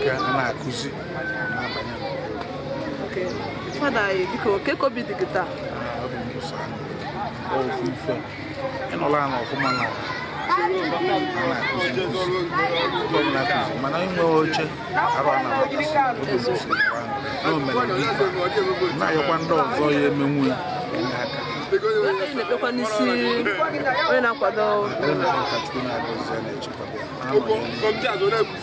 ya a na-akụzi na-abanye n'obodo Okay. fada anyị biko ke ka obi dị gị taa Ah, ọ bụ mbọsọ ahụ. Ọ ofu ife ịnọla ana ọfụma na a na-akụzi nkụzi Ndị ọbụla akụzi mana inwe oche arụ a na-agbakasị oge mbọsọ na o mere ife na-ayọkwa ndị ọzọ ya emenwu ya enye aka anyị na-ekpekwa n'isi onye na-akwado Ekpere na-ekpe ka Chukwu na-agọzi ya na-echekwaba ya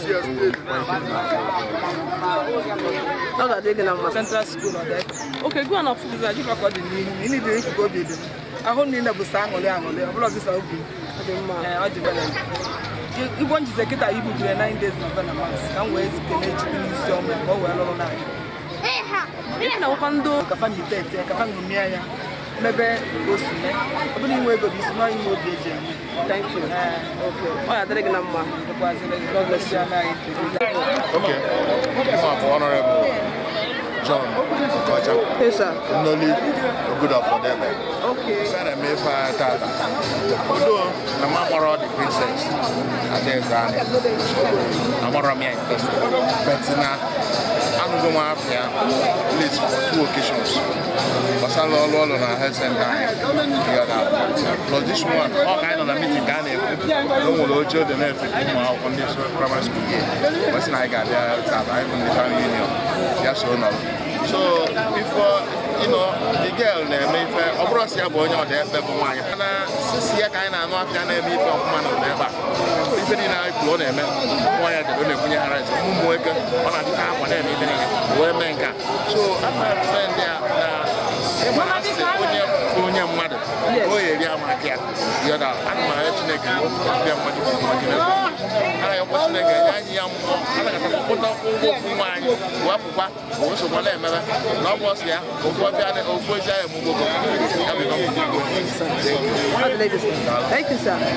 na-anọnyere ọ ga-adị gị na mma central school ọ dị oke gụọ na ọfụgụzi ajịkwa ka ọ dị n'ihu na ịnị dị ikuku obi dị ahụ niile bụ sa aṅụrị aṅụrị ọ bụla ọsịsa obi Ọ dị mma Ee, ọ dị bere igbo njize kịta ibu jiri 9 days na venamas ka m wee kene chukwu n'isi ọnwa ka ọ wee lụrụ n'anya ị na-agwakwa ndị kafa na ite ete kafa ṅụmie ya mebe o si mee ọ bụrụ inwe ego bụ isi nọọ inwe obi eji eme thank you Ee, Okay. ọ ga-adịrị gị na mma dịkwazịrị gị God bless you anaghị Okay. This one for Honorable John Okocha, Yes, sir. Nnoli Ogudafodebe. Okay. Sara m ife a tata. Udo na m agbara the princess Adaeze anyị. Agbara m ya in person. But na anụgo m afọ ya at least for two occasions. Gbasara ọrụ ọrụ na health center anyị. Together. Plus this one, ọ ka anyị nọ na meeting ka a na-ekwu na o nwere oche dị na-efe ụmụ akwụkwọ ndị so primary school gị. Ọ sị na anyị ga-abịa tata anyị bụ ndị family union. Ya so nọrọ. So before you know, the girl na-eme ife ọ bụrụ sị ya bụ onye ọda ebe bụ nwaanyị na sisi ya ka anyị na-anụ afịa na-eme ife ọfụma na ụda ebe a ife niile anyị kwuru ọ na-eme nwa ya debe ọ na-ebunye ha rice ụmụ nwoke ọ na-adịta akwa na-eme ife niile wee mee nke a so ana eme ndị a na ịma na asị onye bụ onye mmadụ ka o eri amaka ya yọda ana m arịọ chineke bịa mmadụ mmadụ na-ekwu ana yakwa chineke nye anyị ya mmụọ anagata kpụta ụgwọ ofu nwa anyị wepụkwa o sokwa na-emebe na ọ bụ ọsị ya ofu ọbịa ofu ezi anyị mụgbo ya bụ na ọ bụ Ọ dịrị gị sir. Thank you, sir.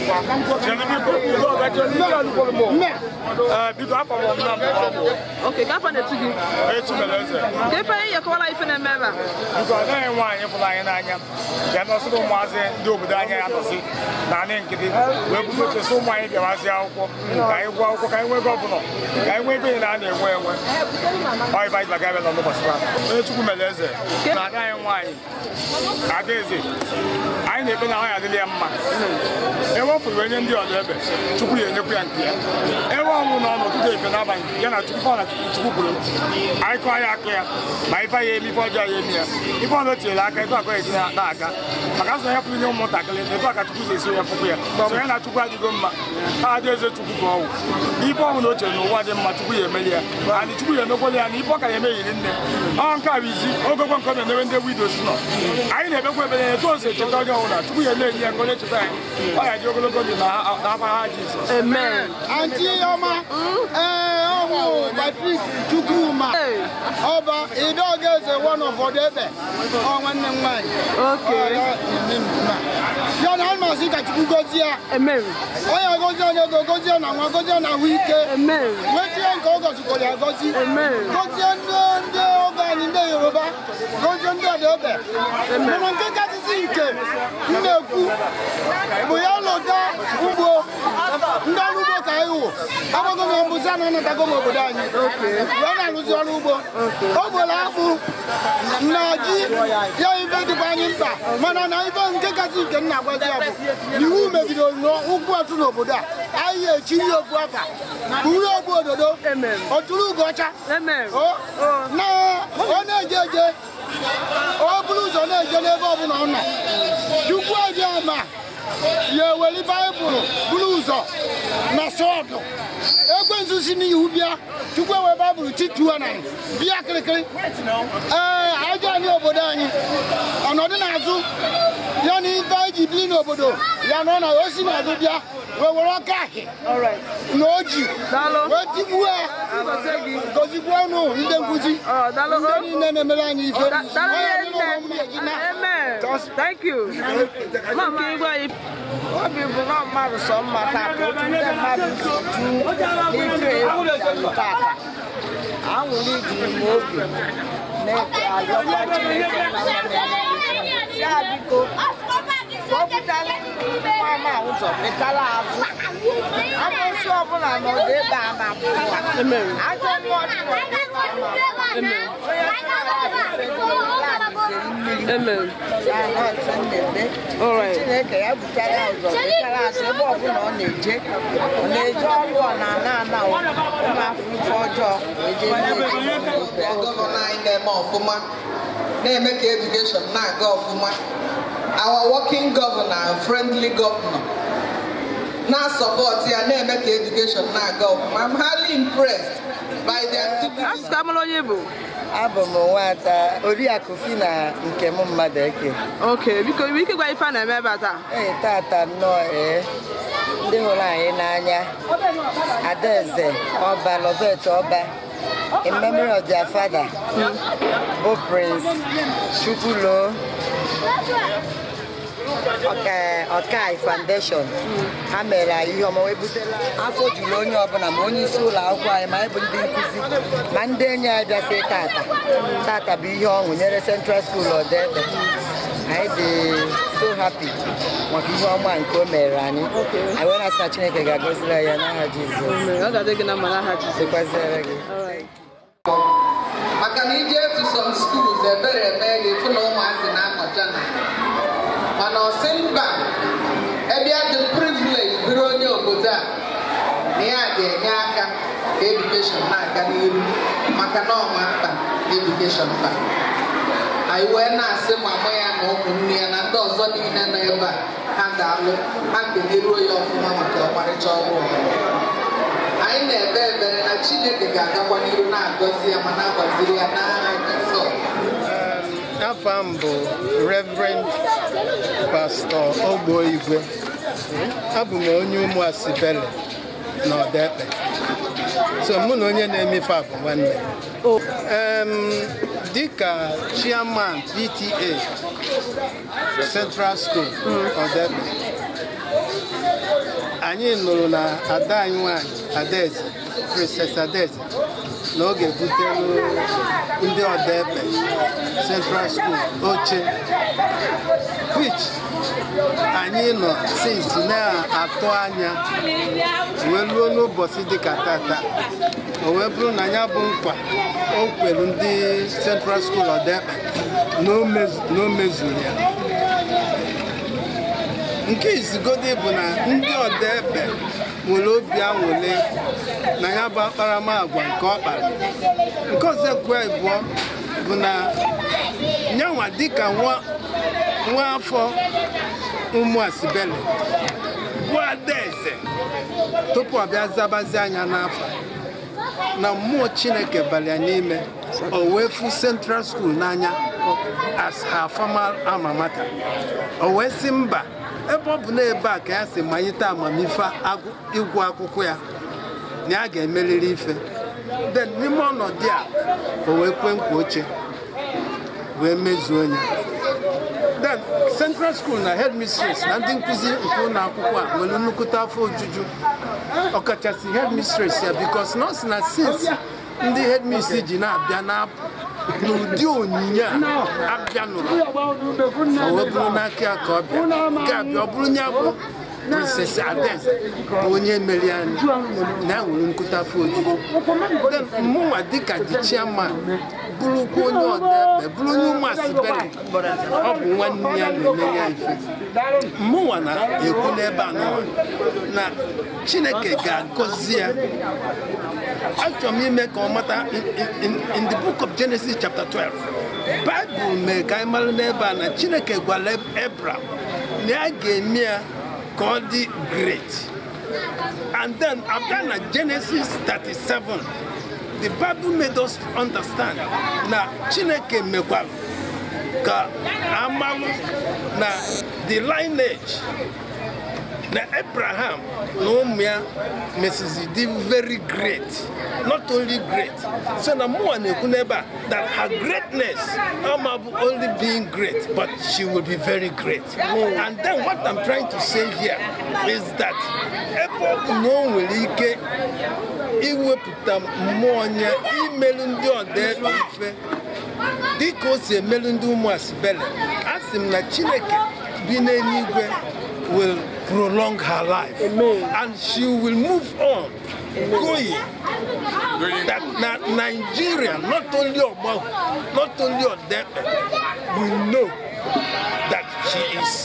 bido afọ m ọmụna mbụ ọmụ Okay, ka afọ na-etu gị echi mere eze ka ife anyị yekọwala ife na-eme ebe a biko anaghị nwaanyị pụrụ anyị n'anya bịa nọsịrị ụmụazị ndị obodo anyị ya nọsị na anị nkịtị wee bụrụ ochesi ụmụ anyị bịawazi akwụkwọ ka anyị gụọ akwụkwọ ka anyị nwee gọvanọ ka anyị nwee ebe niile a na-enwe enwe ọyịba anyị baga abịa n'ụbọchị taa onye chukwu mere eze na ada anyị nwaanyị adaeze anyị na-ekpe na nwaanyị adịrị ya mma ewepụrụ onye ndị ọdụ ebe chukwu ya enyekwu ya nke ya ewe ọnwụ na ọnụ ụtụtụ efe n'abalị ya na chukwu ọ na chukwu kwuru anyị kọọ ya aka ya ma ife ya eme ife ọjọọ ya eme ya ife ọzọ tinyere aka etu akọ eji na-aga maka sọ ya pụrụ nye ụmụntakịrị na etu aka chukwu si esi ya fụkwu ya so ya na chukwu adịgo mma ha adị eze chukwu ka ọwụ ife ọhụrụ o chere na ụwa dị mma chukwu ya emeli ya anyị chukwu ya emekwala ya na ife ọ ka ya emeghiri nne ọ nke a bụ izi ogogwo nke ọ na-emewe ndị widows nọ anyị na-ekpekwa ekpere ya etu o si echeta onye ọbụla chukwu ya na-enye ya nke onye cheta anyị ọ ya dị ogologo ndụ na n'afa ha jizọs amen Aunty Ọma, ee, ọmụ Patrick Chukwuma, Hey. ọba Idoga eze one of Odebe, ọ nwanne m nwaanyị. Okay. Ọ ya na-eme mmemme a. Ya na anyị masị ka Chukwu gozie ya. amen Onye gozie onye ego, gozie na nwa, gozie na ahụ ike. amen Wetie nke ọ gọzikwara ya gozi. Amen. Gozie ndị ndị oge anyị ndị Yoruba, gozie ndị Odebe. Mana nke kachasị nke m na-ekwu bụ ya lụta ugbo ndị ọrụ ugbo ka anyị wụ agbago m mbụzi a na-anatago m obodo anyị wee na-arụzi ọrụ ugbo o gboro akpụ na ji ya ife dịkwa anyị mkpa mana na ife nke kasị nke m na-agwazi ya bụ na iwu megidere ụkwụ atụ n'obodo a anyị echi ihe okwu afa buru ogbu ododo Amen. oturu ugo ọcha amen o na ọ na-eje eje o buru ụzọ na-eje n'ebe ọbụla ọ nọ chukwu eji ama ya eweli baịbụl buru ụzọ na sọọdụ ekwensu si n'ihu bịa chukwu ewe baịbụl tituo na bịa kịrịkịrị ee ajọ anyị obodo anyị ọnọdụ n'azụ ya na ife anyị ji biri n'obodo ya nọ na o si n'azụ bịa wee were ọka ahị all right na oji Daalụ. wee tigbuo ya agọzie gị gozikwa ọnụ ndị nkụzi ọ daalụ ndị niile na-emere anyị ife Da- daalụ Onye ihe ọbụla ụmụ nne gị na- amen thank you mama igwe anyị obi bụ na mmadụ sọ mma tata otu ndị mmadụ si ju n'ife egwu tata anwụrụ ijiri m obi na-ayọkwa Chineke na mmadụ ya biko ka ọ pụtara mama ụzọ pịtara azụ amụsị ọbụla nọdụ ebe a na-apụ ụwa ajọ mmụọ dị n'ọdụ ebe a na-apụ onye Amen. mmiri chineke ya butere ya ụzọ pịtara azụ ebe ọbụla ọ na-eje ọ na-eje ọrụ ọ na-ana ana ụmụ afọ ife ọjọọ wee jee ihe gọvanọ anyị na-eme ọfụma na-eme ka edukeshọn na-aga ọfụma our working governor and friendly governor na-asọpọtụ ya na-eme ka edukeshọn na-aga ọfụma I'm highly impressed by the activities. Asị ka amara onye bụ. abụ m nwata oriakụ Fina nke m mmadụ eke Ok, biko iwe ike gwa ife a na-eme ebe a taa. ee tata nnọọ ee ndị hụrụ anyị n'anya adaeze ọba lovet ọba in memory of their father bụ prince chukwulo Ọka- ọkai foundation ha mere anyị ihe ọma wee butela afọ juru onye ọbụla ma onye isi ụlọ akwụkwọ anyị ma anyị bụ ndị nkụzi ma ndị enyi anyị bịasị tata tata bụ ihe ọṅụ nyere central school ọdebe anyị dị so happy maka ihe ọma nke o mere anyị anyị wee na-asị na chineke ga-agọziri anyị ya n'aha jizọs Ọ ga-adị gị na mma n'aha Jizọs. dịkwaziere gị maka na ije to some schools ebere eme gị fụ na ụmụazị na-anọcha na mana ọsị mba ebe ya dị privilege bụrụ onye obodo a na ya ga-enye aka ka edukeshọn na-aga n'iru maka na ọma mkpa edukeshọn mkpa anyị wee na-asị mama ya na ụmụnne ya na ndị ọzọ niile nọ ebe a ha ga-alụ ha keneruo ya ọfụma maka ọmarịcha ọrụ ọrụ anyị na-ekpe ekpere na chineke ga-agakwa n'iru na-agọzi ya ma na-agbaziri ya n'aha Jizọs afọ m bụ reverend pastọ ogbo igwe abụ m onye ụmụ asibele na ọdaekpe so mụ na onye na-emefe a bụ nwanne Em, dịka chairman pta central school ọdaekpe anyị nụrụ na ada anyị nwanyị adaeze princess adaeze na ọ ga-ebutelu ndị ọdaekpe central school oche which anyị nọ since na-atụ anya wee ruo n'ụbọchị dịka tata o wee bụrụ na ya bụ nkwa o kwere ndị central school ọdaekpe na o mezu- na o mezuru ya nke izugodi bụ na ndị ọdaekpe nwere obi anwụle na ya bụ akparamagwa nke ọ kpara nke ọzọ ekwe abụọ bụ na nyanwa dịka nwa nwa afọ ụmụ asibele bụ adaeze tupu ọ bịa zabazi anya n'afọ na mmụọ chineke balịa n'ime o wee fụ central school n'anya as her formal alma mater o wee sị mba ebe ọ bụ na ebe a ka ya si manyite amamife agụ- ịgụ akwụkwọ ya na ya ga-emerịrị ife then n'ime ọnọdụ a o wee kwe nkwa oche wee mezuo ya then central school na headmistress na ndị nkụzi nke ụlọ akwụkwọ a nwere nnukwute afọ ojuju ọkachasị headmistress ya bikos na ọ sị na since ndị headmistress ji na-abịa na-apụ n'ụdị onyinye a abịa nụrụ o wee bụrụ n'aka ya ka ọ bịa ga-abịa ọ bụrụ ya bụ princess adaeze bụ onye mere anyị na ya nwere nkụta afọ ojuju then mụnwa dịka dị chairman bụrụkwa onye ọdaebe bụrụ onye ụmụ asibere ọ bụ nwanne ya na-eme ya ife mụnwa na-ekwu n'ebe a nụwa na chineke ga-agọzi ya achọrọ m ime ka ọ mata in- in- in the book of genesis chapter 12 baịbụl mee ka anyị mara n'ebe a na chineke gwara ebram na ya ga-eme ya ka ọ dị great and then abịa na genesis 37 the bible made us understand na chineke mekwara ka amalụ na the lineage na abraham na ụmụ ya mesizi dị very great not only great so na mụnwa na-ekwu n'ebe a that her greatness ama bụ only being great but she will be very great and then what i'm trying to say here is that ebe ọ bụ na o nwere ike iwepụta mmụọ ya imelu ndị ọdaebe ife dịka o si emelu ndị ụmụ asibele a sị m na chineke bi n'eluigwe will prolong her life and she will move on going that na nigeria not only ogbahu not only odepe will know that she is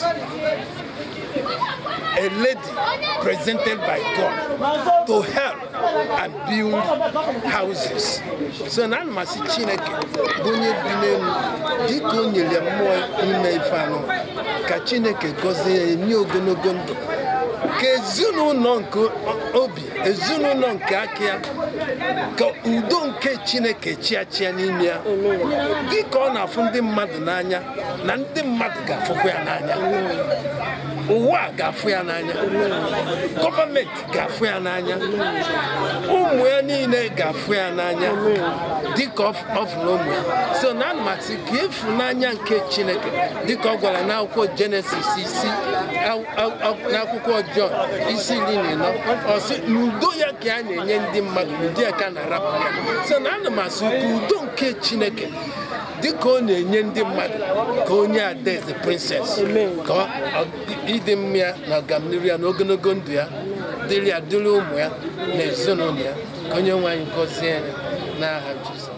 a lady presented by God to help and build houses. So na mmasị Chineke bụ onye bi n'elu dịka o nyere mmụọ ime ife anụ ka Chineke gọzie ya nye ogologo ndụ ka ezinụlọ nke obi ezinụlọ nke aka ya ka udo nke Chineke chia chia n'ime ya dịka ọ na-afụ ndị mmadụ n'anya na ndị mmadụ ga-afụkwa ya n'anya ụwa ga-afụ ya n'anya gọọmenti ga-afụ ya n'anya ụmụ ya niile ga-afụ ya n'anya dịka ọ fụrụ ụmụ ya so na mmasị ka ịfụnanya nke chineke dịka ọ gwara n'akwụkwọ jenesis isi n'akwụkwọ jọn isi iri na ịnọ ọsị n'udo ya ka a na-enye ndị mmadụ n'ụdị ya ka a na-arapụ ya so na ana m asị ka udo nke chineke dịka ọ na-enye ndị mmadụ ka onye adaeze princess ka ịdị mma ya na ọganihu ya na ogologo ndụ ya dịrị ya dịrị ụmụ ya na ezinụlọ ya ka onye nwe anyị gọzie ya n'aha Jizọs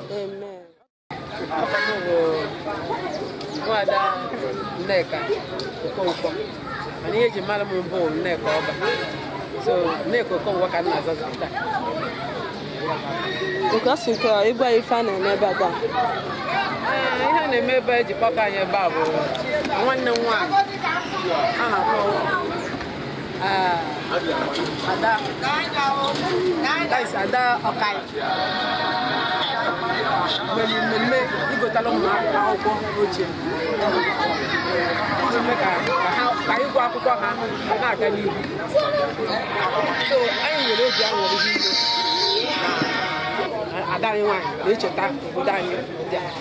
nwada nneka okonkwo mana ihe eji mara m bụ nneka ọba so nneka okonkwo ka m na-azazi taa nke asị nke ịgwa ya ife a na-eme ebe a taa Ee, ihe a na-eme ebe eji kpọkọ anyị ebe a bụ nwanne m nwaanyị a na-akpọ ah, ada that is ada ọkai mere mmemme igotala ụmụ akwụkwọ ochie iji mee ka ka ha ka ịgụ akwụkwọ ha na-aga n'ihu so anyị nwere obi aṅụrị ihe na ada anyị nwaanyị na-echeta obodo anyị dị a.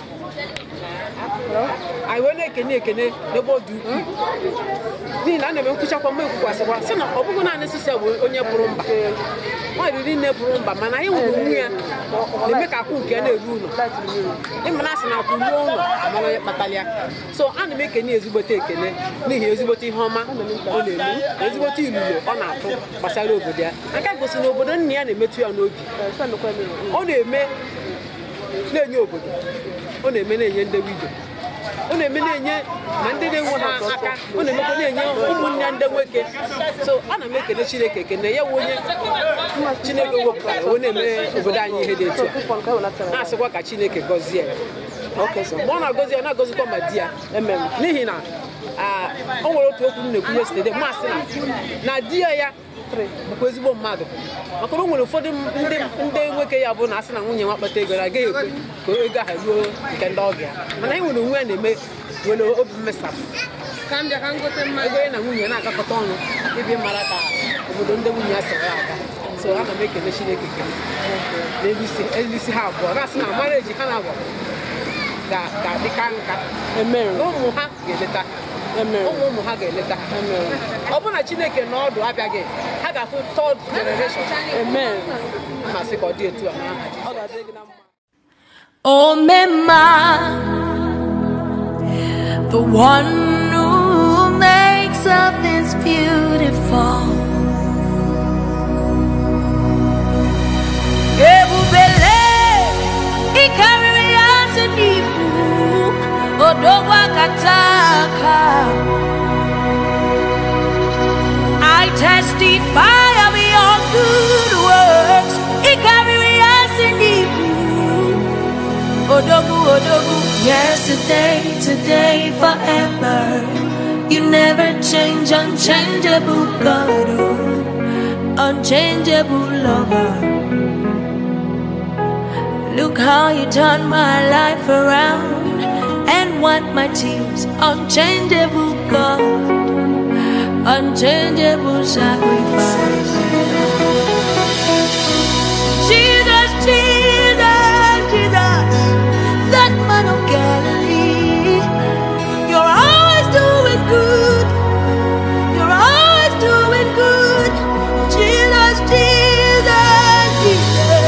anyị wee na-ekene ekene n'ebe ọ dị ukwuu n'ihi na a na-eme nkwụchakwa mma ekwukwasịkwa sị na ọ bụghị naanị sịsị bụ onye pụrụ mba nwaanyị niile pụrụ mba mana anyị nwere onwe ya na-eme ka akwụ nke ya na-eru ụlọ ịma na asị na akwụ ruo ụlọ amara onye kpatara ya so ana m ekene ezigbote ekene n'ihi ezigbote ihe ọma ọ na-eme na ezigbote ilulo ọ na-atụ gbasara obodo ya nke gosi na obodo nna ya na-emetụ ya n'obi ọ na-eme na-enye obodo ọ na-eme na-enye ndị wido ọ na-eme na-enye ma ndị na-enwe ha aka ọ na-emekwa na-enye ụmụnne ya ndị nwoke so ana m ekele chineke ekene ya wụ onye chineke wepụtara wee na-eme obodo anyị ihe dị etu a na-asịkwa ka chineke gọzie ya mgbe ọ na-agọzi ya ọ na-agọzikwa ma di ya n'ihi na ah, o nwere otu okwu m na-ekwu yesterday masị na na di ya ya bụkwa ezigbo mmadụ maka na o nwere ụfọdụ ndị ndị nwoke ya bụ na asị na nwunye nwa kpata ego na agaghị ekwe ka ego ahụ ruo nke ndị ọbịa mana anyị nwere onwe ya na-eme nwere obi mmesapụ ego ya na nwunye na-agakọta ọnụ ibi mara ka obodo ndị nwunye ya soro aga so ana m ekele chineke ekele n'elu isi elu isi ha abụọ na-asị na amara eji ha na-abụọ ga- ga-adịka nka na ụmụ ha ga-eleta ụmụ ụmụ ha ga-eleta ọ bụrụ na chineke na ọdụ abịaghị ha ga-afụ third generation masị ka ọ dị etu a n'aha Jizọs. Oh, Mema, the one who makes all things beautiful. Ebubele, ikariri asị n'ibu, odogwa kataka. I testify of your good works. Ikariri asị n'ibu. Odogu, Odogu. Yesterday, today, forever. You never change, unchangeable God, oh, unchangeable lover. Look how you turned my life around and wiped my tears, unchangeable God, unchangeable sacrifice. Jesus, Jesus, Jesus, that man of Galilee. You're always doing good. You're always doing good. Jesus, Jesus, Jesus.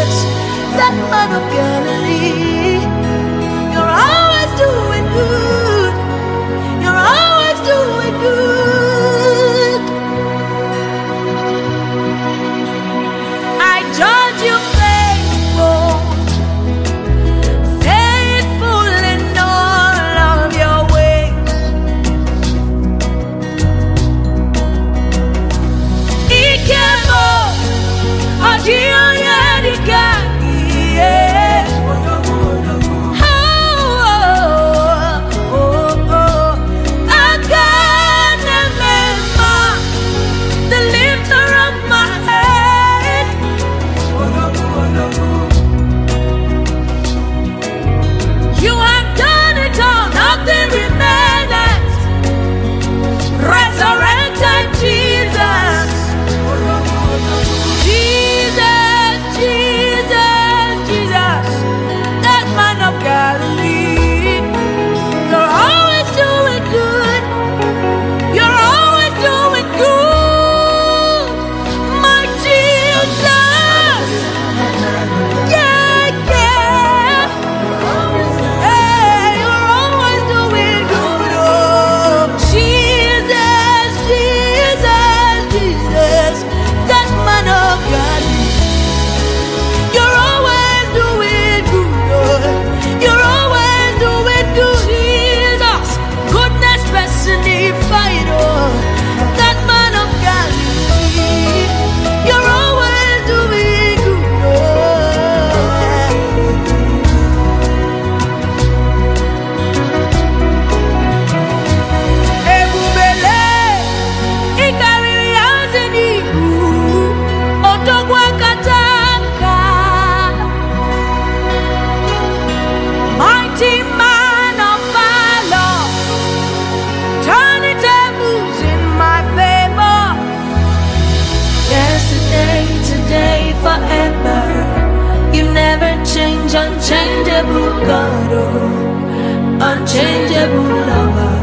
unchangeable lover.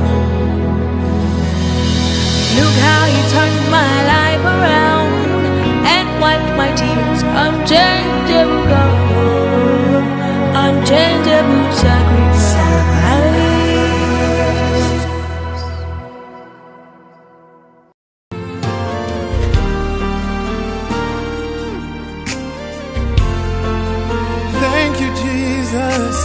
Look how you turned my life around and wiped my tears. Unchangeable God, unchangeable sacrifice. Thank you, Jesus.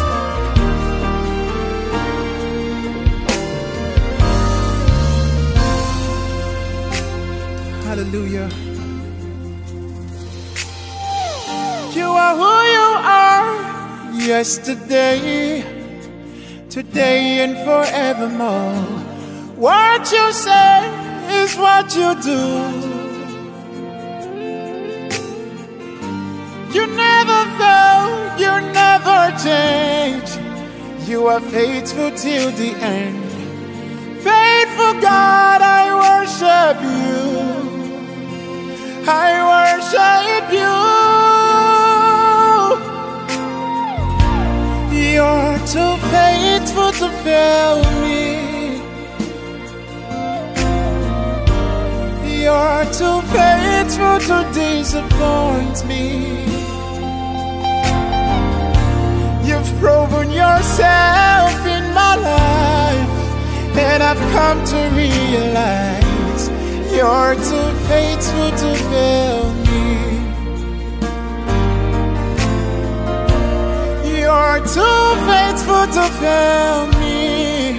Hallelujah. You are who you are yesterday, today, and forevermore. What you say is what you do. You never fail, you never change. You are faithful till the end. Faithful God, I worship you. I worship you. You're too faithful to fail me. You're too faithful to disappoint me. You've proven yourself in my life, and I've come to realize you're too faithful to fail me. You're too faithful to fail me.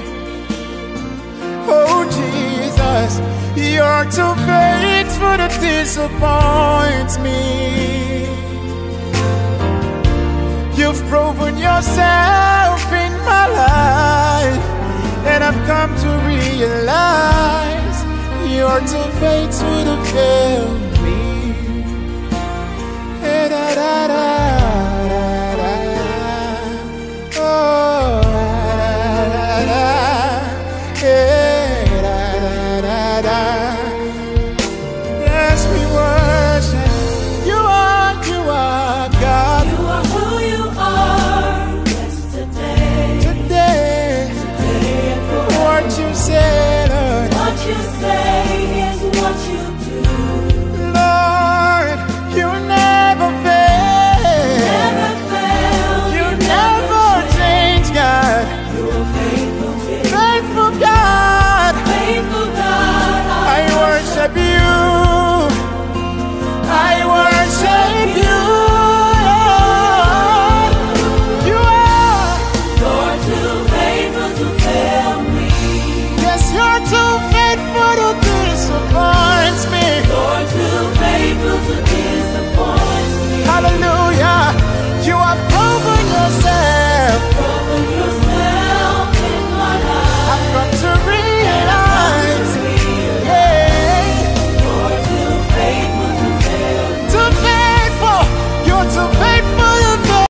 Oh Jesus, you're too faithful to disappoint me. You've proven yourself in my life, and I've come to realize you're too faithful to fail